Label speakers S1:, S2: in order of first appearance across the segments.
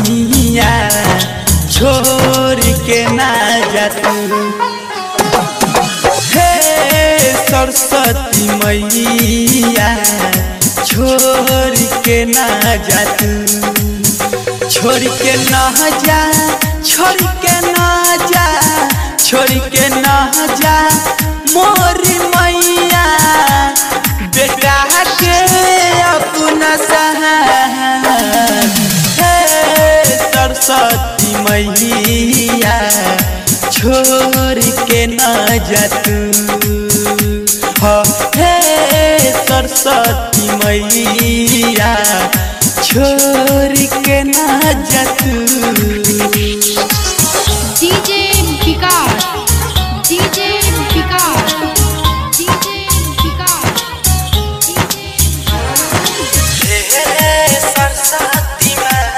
S1: मैया छोड़ के ना जा तू हे सरस्वती मैया छोड़ के ना जा तू छोड़ के ना जा छोड़ के ना जा छोड़ के ना जा मोरी मैया बेटा के अपना सहारा हे सरस्वती मैया छोड़ के ना जा तू हो हे सरस्वती मैया छोड़ के ना जा तू
S2: DJ Vikas DJ Vikas DJ Vikas DJ
S1: हे सरस्वती माँ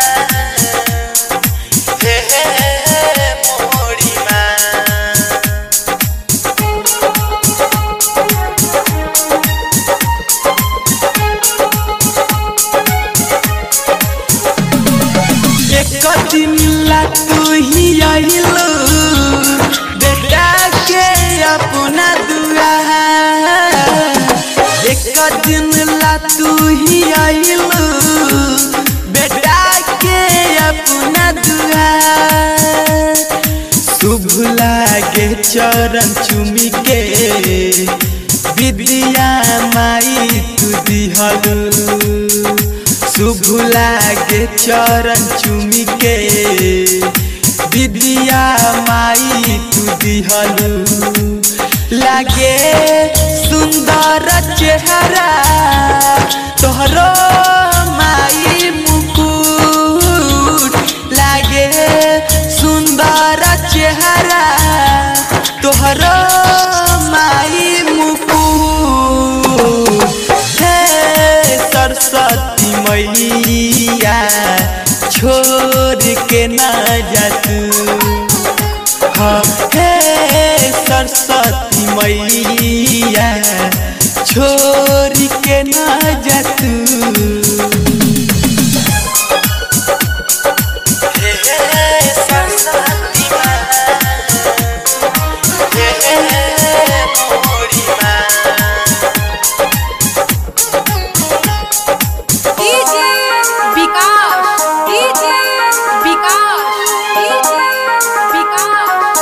S1: हे मोरी माँ एक दिन ला तू ही आइलो बेटा के अपना दुआ एक दिन ला तू ही आइलो बेटा के अपना दुआ शुभ लागे चरण चुमी के विद्या माई तू दिहलू शुभ लागे चरण चुमी के विद्या माई तू दिहलू लागे सुंदर चेहरा तोहरो माई मुकुट लागे सुंदर चेहरा तोहरो माई मुकुट हे सरस्वती मैया छोड़ के ना जा तू हाँ, हे सरस्वती मैया छोड़ के ना जा तू हे सरस्वती माँ, हे मोरी माँ।
S2: DJ Vikas DJ Vikas DJ Vikas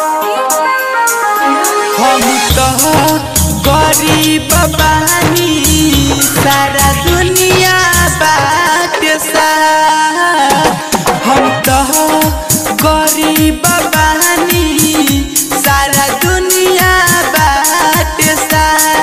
S1: हम तो गरीब बानी सारा दुनिया बात सा हम तो गरीब बानी सारा दुनिया बात सा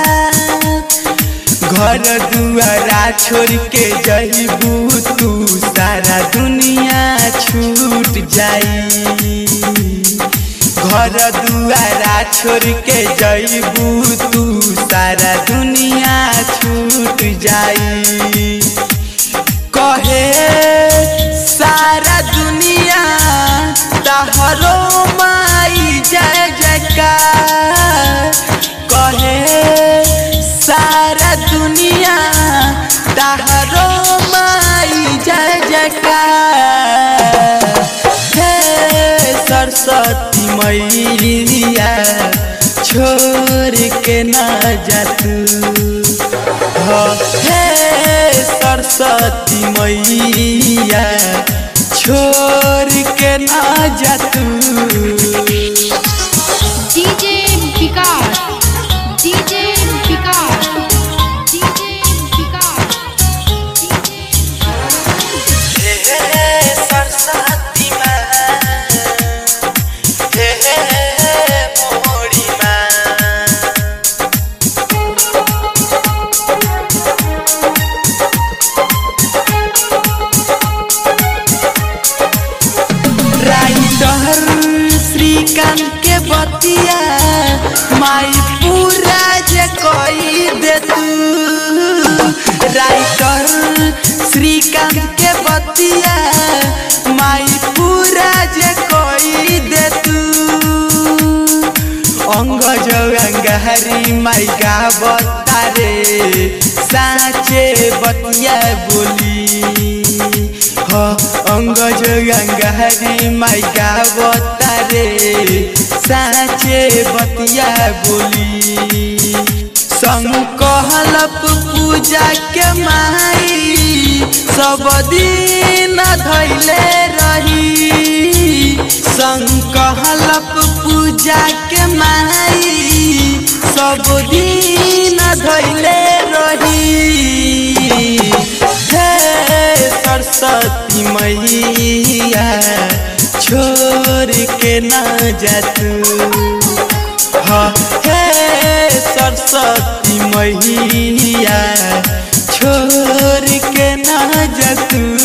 S1: घर दुआरा छोड़ के जइबू तू सारा दुनिया छूट जाई घर दुआरा छोड़ के जइबू तू सारा दुनिया छूट जाई कहे सारा दुनिया तहरो माई जय जयकार कहे सारा दुनिया तहरो माई जय जयकार हे सरस्वती मैया छोड़ के ना जा तू हाँ, हे सरस्वती मैया छोड़ के ना जा तू
S2: DJ Vikas DJ Vikas DJ Vikas DJ
S1: हे सरस्वती माँ हे मोरी माँ राइटर श्रीकांत के बतिया माई पूरा जे कोई दे तू राइटर श्रीकांत के बतिया माई पूरा जे कोई दे तू अंग जो अंगहरी माई का बतारे साचे बतिया बोली ह अंगज गंगारी माई गावता रे साचे बतिया बोली संग कहलप पूजा के माई सब दिन धैले रही संग कहलप पूजा के माई सब दिन धैले रही हे सरस्वती मैया छोड़ के ना जा तू हाँ हे सरस्वती मैया छोड़ के ना जा तू